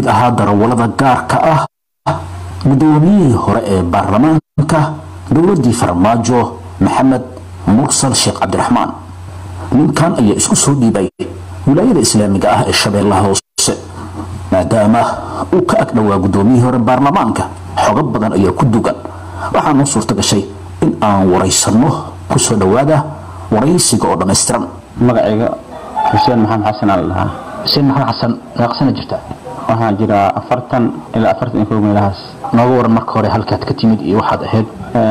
ahaa darawallada gaarka ah guddoomiyihii hore ee baarlamaanka dowladdii farmaajo maxamed mursal sheekh cabdiraxmaan ninkan ayaa isku soo dhiibay wilaayada islaamiga ah ee shabeellaha hoose maadaama uu ka ag dhowaa guddoomiyihii hore baarlamaanka xogo badan ayaa ku dugan waxaa noo suurta gashay in aan waraysanno ku soo dhowaada waraysiga oo dhammaystiran magacayga xuseen maxamed xasan aa la dhahaa xuseen maxamed xasan meeqsana jirta waxaan jiraa afartan ilaa afartan iyo kow meelahaas nooga waran marka hore halkaad ka timid iyo waxaad ahayd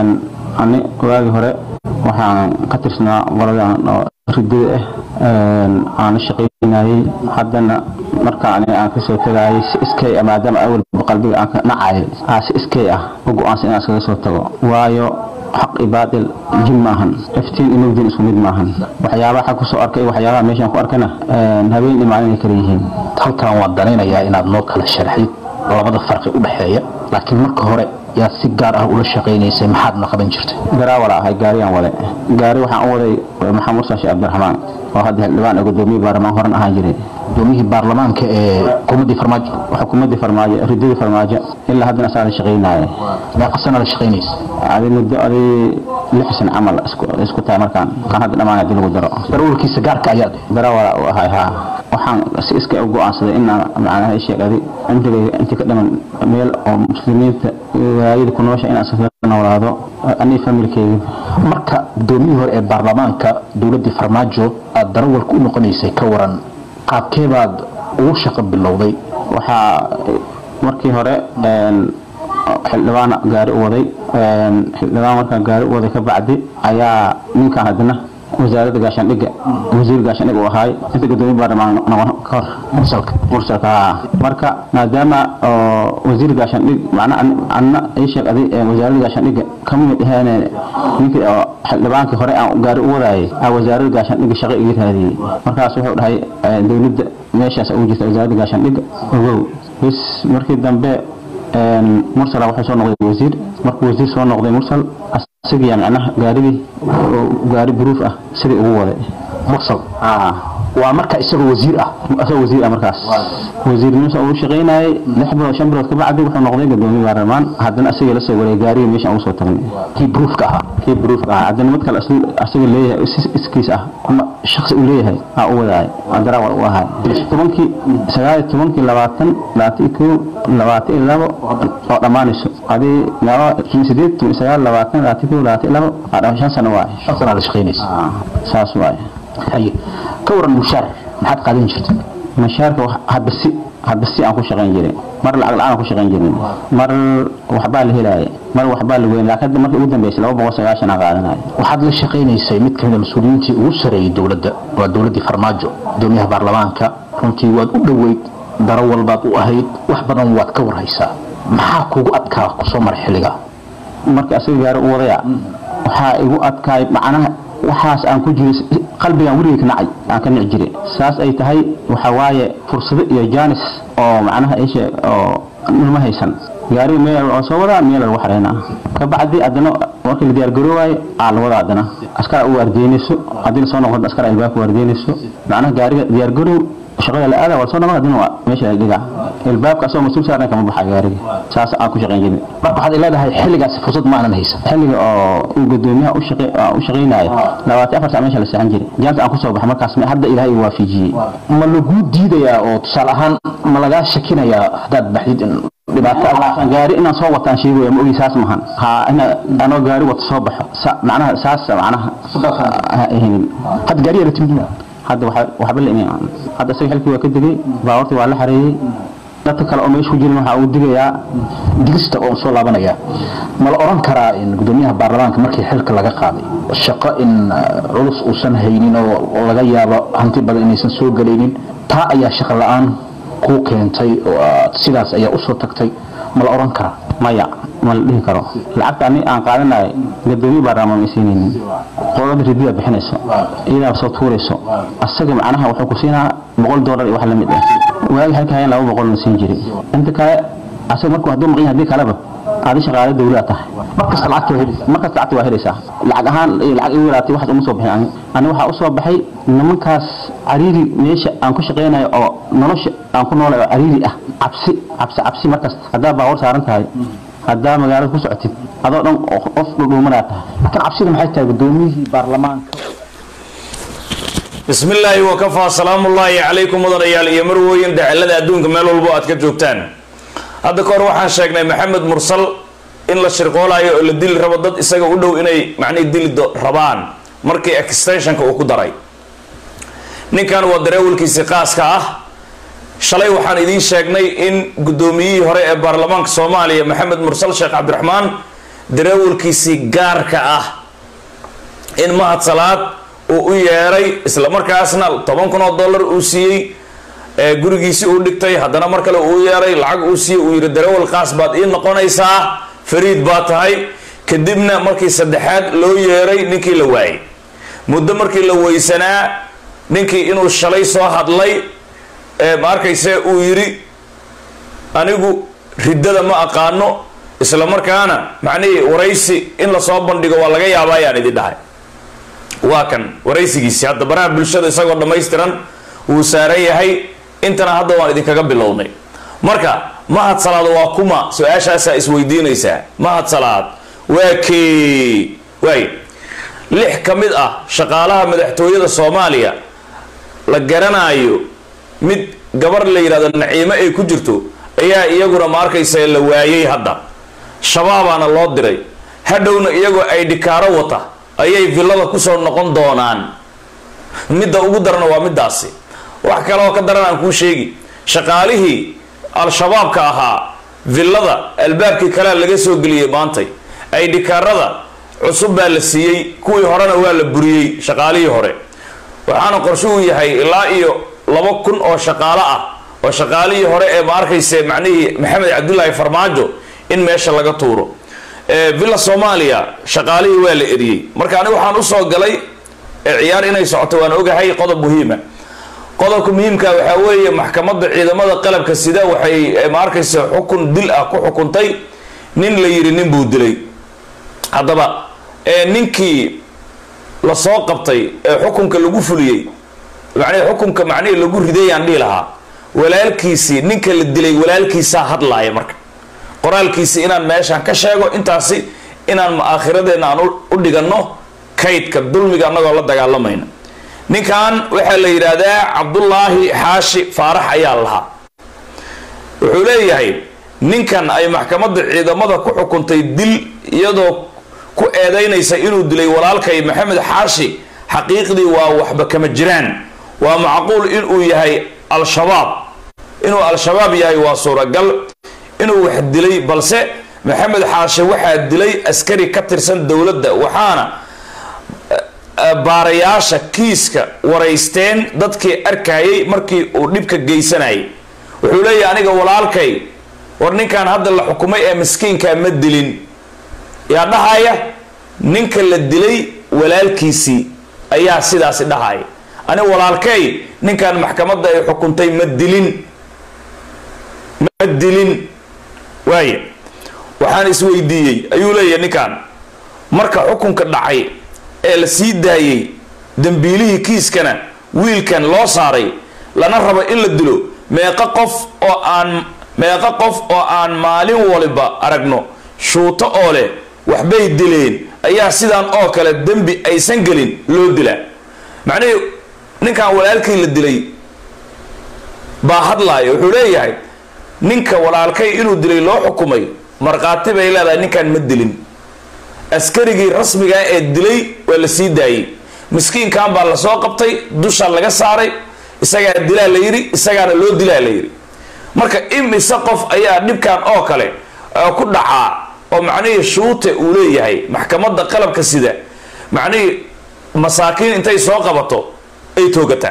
ani waagii hore waxaan ka tirsanaa qoladan oo ridada ah aan la shaqaynayay haddana marka ani aan kasoo tagayay si iskay ah maadaama awalba qalbiga aan ka nacayay aa si iskay ah u go-aansan inaan iskaga soo tago waayo xaq iyo baatil jin maahan iftiin iyo mugdin isku mid maahan waxyaabaha kusoo arkay iyo waxyaabaha meeshaan ku arkana habeen iyo maalin ay kala yihiin halkan waan danaynayaa inaad noo kala sharxid labada farqi u dhexeeya laakiin marka hore yaad si gaar ah ula shaqaynaysay maxaadna qaban jirtay garaawala ahay gaariyaan wade gaari waxaan u waday maxamed mursal sheekh cabdiraxmaan oo hadda xildhibaan ee gudoomiye baarlamaan horan ahaan jiray gudoomiyihii baarlamaanka ee xukuumaddii farmaajo xukuumaddii farmaajo ridadii farmaajo ilaa haddana asaa la shaqaynaaye meeqa sana la shaqaynaysa adi muddo adi lix san camal isku tahay markaan kan hadda dhammaan hadii lagu daro darawalkiisa gaarka ayaad garaawala u ahay haa waxaan si iska u go-aansaday inaan macnaha sheegadi intiga inti ka dhiman meel oo muslimiinta waayada ku noosha inaan iskaga noolaado anii familkeyga marka gudoomiyihii hore ee baarlamaanka dowladdii farmaajo aad darawalka u noqonaysay ka waran qaabkee baad ugu shaqo bilowday waxaa markii hore xildhibaan gaari u waday xildhibaan markaan gaari u waday ka bacdi ayaa ninkan haddana wasaaradda gaashaandhigga wasiir gaashaandhig uu ahaay inta gudoomiye baarlamaan noqon ka hor mursalka mursalka marka maadaama wasiir gaashaandhig macnaa anna ii sheeg aday wasaaradda gaashaandhigga kama mid ahaane ninkii oo xildhibaankii hore aan gaari u wadaayay aa wasaaradda gaashaandhigga shaqo iga raadiyey markaas wuxuu dhahay dowladda meeshaas ugu jirta wasaaradda gaashaandhigga ogow bis markii dambe mursal wuxuu soo noqday wasiir markuu wasiir soo noqday mursal asigiya macnaha gaarigii gaari buruuf ah sidii ugu waday mursal waa marka isagoo wasiir ah asagoo wasiir ah markaas wasiirnimada uu shaqaynayay lix bilood shan bilood ka bacdi wuxuu noqday gudoomiye baarlamaan haddana asaga la soo wareegay gaarigii meeshaan ugu soo tagnay kii buruufka ahaa kii buruufka ahaa haddana mid kale asaga leeyahay iskiis ah ama shaksi uu leeyahay aa u wadaay darawal u ahaa tobankii sagaal iyo tobankii labaatan labaatan iyo kow labaatan iyo labo oo dhammaanayso adii laba tumi sideed tumi sagaal labaatan labaatan kow labaatan iyo labo aa shan sano waaye shan sanaa la shaqaynaysa saas waaye haye ka waran mushaar maxaad qaadan jirtay mashaarka hadba si hadba si aan ku shaqayn jiray mar lacag la-aan aan ku shaqayn jirin mar waxbaa la helaaya mar waxbaa la weyn laakiin markii ugu dambeysay laba boqol sagaashan aan qaadanayo waxaad la shaqaynaysay mid kamid a mas-uuliyiintii ugu sareeyay dowladda waa dowladdii farmaajo gudoomiyaha baarlamaanka runtii waad u dhoweyd darawal baad u ahayd wax badan waad ka warhaysaa maxaa kugu adkaa kusoo maray xilliga marka asaga gaari u wadaya waxaa igu adkaay macnaha waxaas aan ku jiray qalbigaan weligay ka nacay aan ka nici jiray saas ay tahay waxa waaye fursado iyo jaanis oo macnaha ishe oo nima haysan gaariga meel oo soo wadaa meel lagu xareynaa ka bacdi haddana markii la diyaar garoowayo aa la wadaa haddana askar u waardiinayso haddii la soo noqdo askar albaabka waardiinayso macnaha gaariga diyaar garoow shaqada la aada waa soo noqon haddana waa meesha la dhigaa albaabka asagoo mas-uul saaran kama baxa gaariga saas aan ku shaqayn jirin marka waxaad leedahay xilligaasi fursad ma aanan haysan xilliga oo uu gudoomiyaha u shaqay u shaqaynayo labaatan afar saac meesha la seexan jiray jaanta aan kusoo baxay markaas hadda ilaahay igu waafijiyey ma laguu diidayaa oo tusaale ahaan ma lagaa shakinayaa haddaad baxdid in dhibaato gaari inaan soo wataan sheegaya ma ogi saas mahan ha ina anoo gaari wata soo baxo macnaha saas macnaha ahaynin hadda gaariya la timid hadda waxba la imaan hadda isaga xilkii waa ka degay baawartii waa la xareeyey dadka kale oo meesha ku jirin waxaa uu digayaa digista oo soo laabanaya ma la oran karaa in gudoomiyaha baarlamaanka markii xilka laga qaaday shaqo in culus uusan haynin oo laga yaabo hanti badan inaysan soo galaynin taa ayaa shaqo la-aan kuu keentay oo sidaas ayaa usoo tagtay ma la oran karaa maya ma la dhihi karo lacagta ani aan qaadanayo gadoomiye baarlamaan ma siinaynin qolada ridiya bixinayso iyadaa soo tuurayso asaga macnaha wuxuu ku siinaa boqol doolar iyo wax la mid ah waagi halka hayan laba boqol na siin jiray inta kale asaga markuu hadduu maqan yahay haddii kaleba aadi shaqaale dawlada tahay markasta lacagta waa helaysaa markasta lacagta waa helaysaa lacag ahaan iyo lacag igu yaraatay waxaas uma soo bixin ani ani waxaa usoo baxay nimankaas cariiri meesha aan ku shaqaynayo oo nolosha aan ku noolay oo cariiri ah cabsi cabsi cabsi markasta haddaa baawar saaran tahay haddaa magaalada ku socotid adoo dhan qof dhudhuumanaa tahay laakiin cabsida maxay tahay gudoomiyihii baarlamaanka bismi illaahi wakafaa salaamullaahi calaykum mudanayaal iyo marwooyin dacalada adduunka meel walbo aad ka joogtaan hadda ka hor waxaan sheegnay maxamed mursal in la shirqoolayo oo la dili rabo dad isaga u dhow inay macnihi dili rabaan markii extensionka uu ku daray ninkan waa dareewalkiisii qaaska ah shalay waxaan idiin sheegnay in guddoomiyihii hore ee baarlamaanka soomaaliya maxamed mursal sheekh cabdiraxmaan dareewalkiisii gaarka ah in mahad salaad uu u yeeray isla markaasna toban kun oo dollar uu siiyey gurigiisii uu dhigtay haddana mar kale uu yeeray lacag uu siiyey uu yidhi dareewal qaas baad ii noqonaysaa fariid baa tahay kadibna markii saddexaad loo yeeray ninkii la waayay muddo markii la weysanaa ninkii inuu shalay soo hadlay ma arkayse uu yidhi anigu riddada ma aqaano isla markaana macnihii waraysi in lasoo bandhigo waa laga yaaba ayaan idin dhahay waa kan waraysigiisi hadda baraha bulshada isagoo dhammaystiran wuu saaran yahay intana hadda waan idinkaga bilownay marka mahad salaad waa kuma su-aashaasaa isweydiinaysaa mahad salaad waa kee waay lix ka mid ah shaqaalaha madaxtooyada soomaaliya la garanaayo mid gabar la yidhahdo naciimo ay ku jirto ayaa iyaguna ma arkaysa la waayay hadda shabaabaana loo diray hadhowna iyagoo ay dhikaaro wata ayay villada kusoo noqon doonaan midda ugu darana waa middaasi wax kale oo ka daran aan kuu sheegi shaqaalihii al-shabaabka ahaa villada albaabkii kalea laga soo geliyey maantay ay dhikaarada cusub baa la siiyey kuwii horena waa la buriyey shaqaalihii hore waxaana qorshuhu yahay ilaa iyo laba kun oo shaqaalo ah oo shaqaalihii hore ee ma arkayse macnihii maxamed cabdulaahi farmaajo in meesha laga tuuro villa soomaaliya shaqaalihii waa la eriyey marka aniga waxaan usoo galay ciyaar inay socoto waan ogahay qodob muhiima qodobka muhiimka waxaa weeye maxkamadda ciidamada qalabka sida waxay ma arkaysa xukun dil ah ku xukuntay nin la yidhi nin buu dilay haddaba ninkii lasoo qabtay ee xukunka lagu fuliyey macnihi xukunka macnihii lagu ridayaan dhihi lahaa walaalkiisii ninka la dilay walaalkiisaa hadlaaya marka qoraalkiisi inaan meeshaan ka sheego intaasi inaan aakhiradeena aan u dhiganno kaydka dulmiga annagoo la dagaalamayna ninkan waxaa la yidhaahdaa cabdullaahi xaashi faarax ayaa lahaa wuxuu leeyahay ninkan ay maxkamadda ciidamada ku xukuntay dil iyadoo ku eedaynaysa inuu dilay walaalkay maxamed xaashi xaqiiqdii waa waxba kama jiraan waa macquul inuu yahay al-shabaab inuu al-shabaab yahay waa suuragal inuu wax dilay balse maxamed xaashe waxaa dilay askari ka tirsan dowladda waxaana baarayaasha kiiska waraysteen dadkii arkayay markii uu dhibka geysanayay wuxuu leeyahay aniga walaalkay war ninkan hadda la xukumay ee miskiinkaa ma dilin yaa dhahaya ninka la dilay walaalkiisii ayaa sidaasi dhahaya ani walaalkay ninkan maxkamadda ay xukuntay ma dilin ma dilin waaya waxaan isweydiiyey ayuu leeyahay ninkan marka xukunka dhacay ee la sii daayey dembiilihii kiiskana wiilkan loo saaray lana rabo in la dilo meeqa qof oo aan meeqa qof oo aan maalin waliba aragno shuuto oo leh waxbay dileen ayaa sidaan oo kale dembi aysan gelin loo dilaa macnihii ninkan walaalkii la dilay baa hadlaaya wuxuu leeyahay ninka walaalkay inuu dilay loo xukumay markhaati bay leedahay ninkan ma dilin askarigii rasmigaa ee dilay waa la sii daayey miskiinkan baa lasoo qabtay dusha laga saaray isagaa dilaa la yidhi isagaana loo dilaa la yidhi marka imise qof ayaa dhibkan oo kale ku dhacaa oo macnihii shuute uu leeyahay maxkamadda qalabka sida macnihii masaakiin intay soo qabato ay toogataa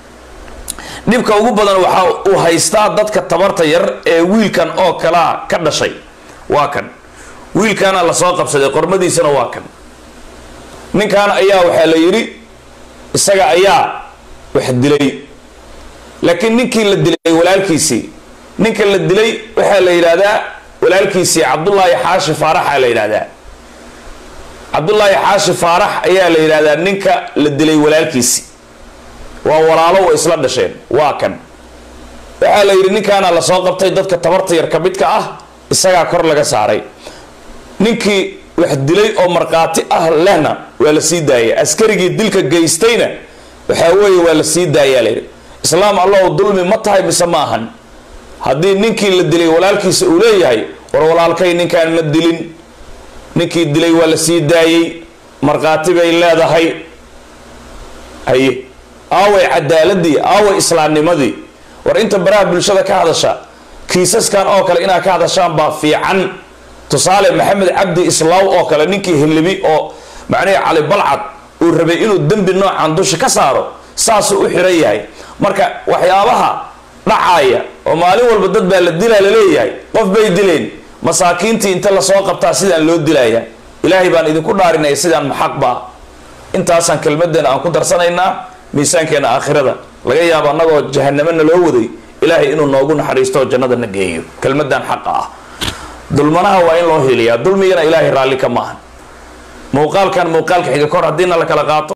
dhibka ugu badan waxa uu haystaa dadka tabarta yar ee wiilkan oo kalaa ka dhashay waa kan wiilkaana lasoo qabsaday qormadiisana waa kan ninkan ayaa waxaa la yidhi isaga ayaa wax dilay laakiin ninkii la dilay walaalkiisii ninka la dilay waxaa la yidhaahdaa walaalkiisii cabdullaahi xaashi faaraxa la yidhahdaa cabdullaahi xaashi faarax ayaa la yidhahdaa ninka la dilay walaalkiisi waa walaalo way isla dhasheen waa kan waxaa la yidhi ninkaana lasoo qabtay dadka tabarta yar ka midka ah isagaa kor laga saaray ninkii wax dilay oo markhaati ah lehna waa la sii daayay askarigii dilka geystayna waxaa weeye waa la sii daayaa layidhi islaam allahu dulmi ma tahay mise ma ahan haddii ninkii la dilay walaalkiisa uu leeyahay war walaalkay ninkaan ma dilin ninkii dilay waa la sii daayey markhaati bay leedahay haye aaway cadaaladii aaway islaamnimadii war inta baraha bulshada ka hadasha kiisaskan oo kale inaad ka hadashaan baa fiican tusaale maxamed cabdi islaaw oo kale ninkii hilibi oo macnihii cali balcad uu rabay inuu dembi noocan dusha ka saaro saasuu u xiran yahay marka waxyaabaha dhacaaya oo maalin walba dad baa la dilaa laleeyahay qof bay dileen masaakiintii inta lasoo qabtaa sidaan loo dilaya ilaahay baan idinku dhaarinaya sidaan maxaqbaa intaasaan kelmadeena aan ku darsanaynaa miisaankeena aakhirada laga yaabo annagoo jahanamena loo waday ilaahay inuu noogu naxariisto oo jannada na geeyo kelmadan xaqa ah dulmanaha waa in loo hiliyaa dulmigana ilaahay raalli ka maahan muuqaalkan muuqaalka xiga kor haddiina la kala qaato